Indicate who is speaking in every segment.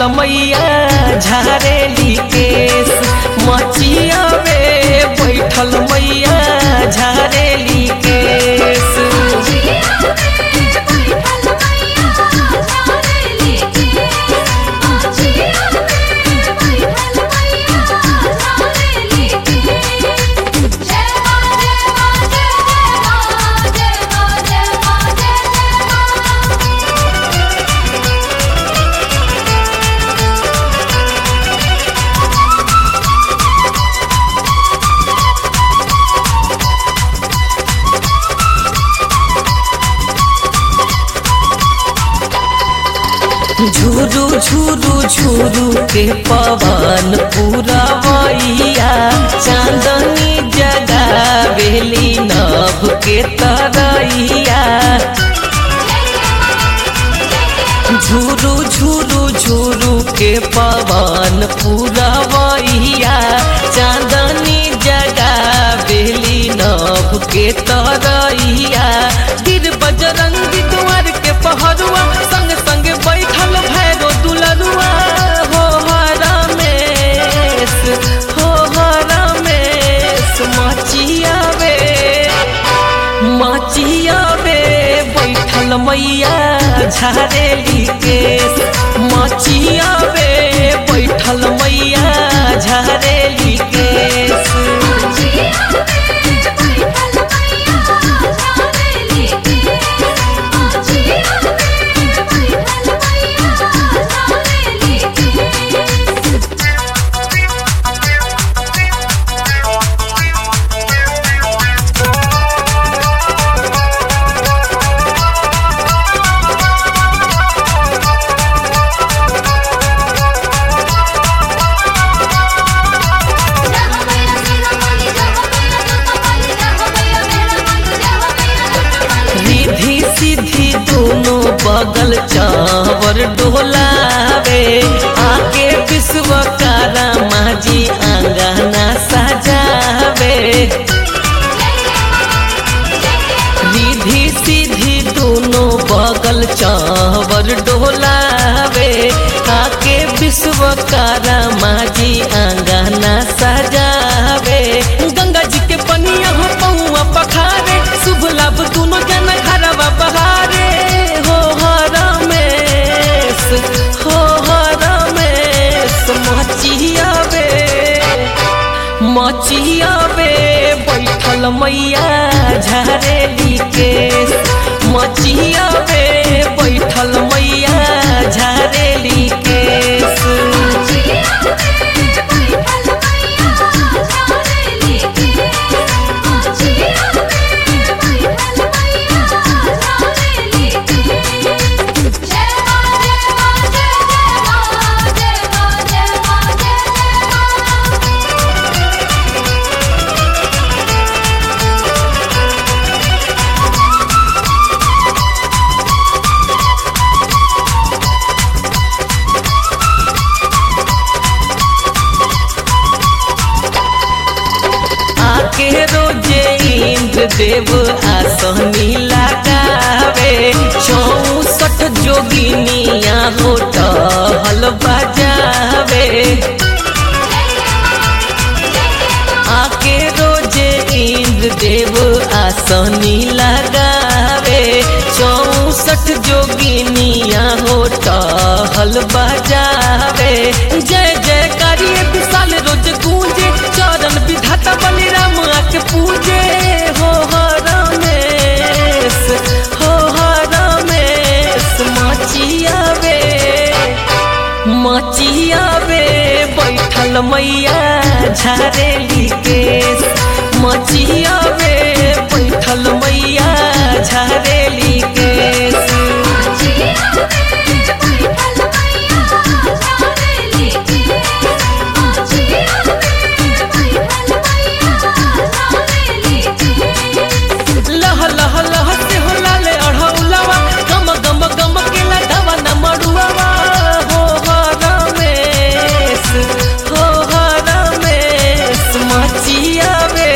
Speaker 1: बैठल मैया झारेली केस मचिया में बैठल मैया झारेली केस झुरु झुरु झुरु के पवन पुरवैया चांदनी जगावेली नभ के तरैया झुरु झुरु झुरु के पवन पुरवैया चांदनी जगावेली नभ के तरैया गिर बजरंगी द्वार के पहरुआ संग संग बैठल भैरो दुलरुआ हो हरमेश हो हरमेश मचिया वे मचिया वे बैठल मैया झारेली केस मचिया वे बैठल मैया झारेली केस रिधि सिद्धि दोनों बगल चावर डोलावे आके विश्वकारा माजी आंगना सजावे रिधि सिद्धि दोनों बगल चावर डोलावे आके विश्वकारा माजी आंगना सजावे गंगा जी के पनिया हो पौआ पखारे शुभ लाभ दोनों जन घरवा बहारे हो हरमेश हो हरमेश मचिया वे मचिया वे बैठल मैया झारेली केस मचिया वे बैठल मैया झारेली केस आके रोजे इंद्र देव आसनी लगावे चौसठ जोगिनिया होटल बजावे आके रोजे इंद्र देव आसनी लगावे चौसठ जोगिनिया होटल बजावे जय जय करिए विशाल रोज गूंजे चरण विधाता बलिराम आके पूजे हो हरमेश हो हरमेश मचिया वे मचिया वे बैठल मैया झारेली केस मचिया वे बैठल मैया झारेली केस लह लह लह से हो लाले अढ़ौलावा गम गम गम के लगावा न मड़ुआवा हो हरमेश हो हरमेश मचिया वे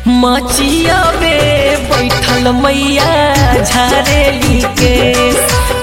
Speaker 1: मचिया वे बैठल मैया झारेली केस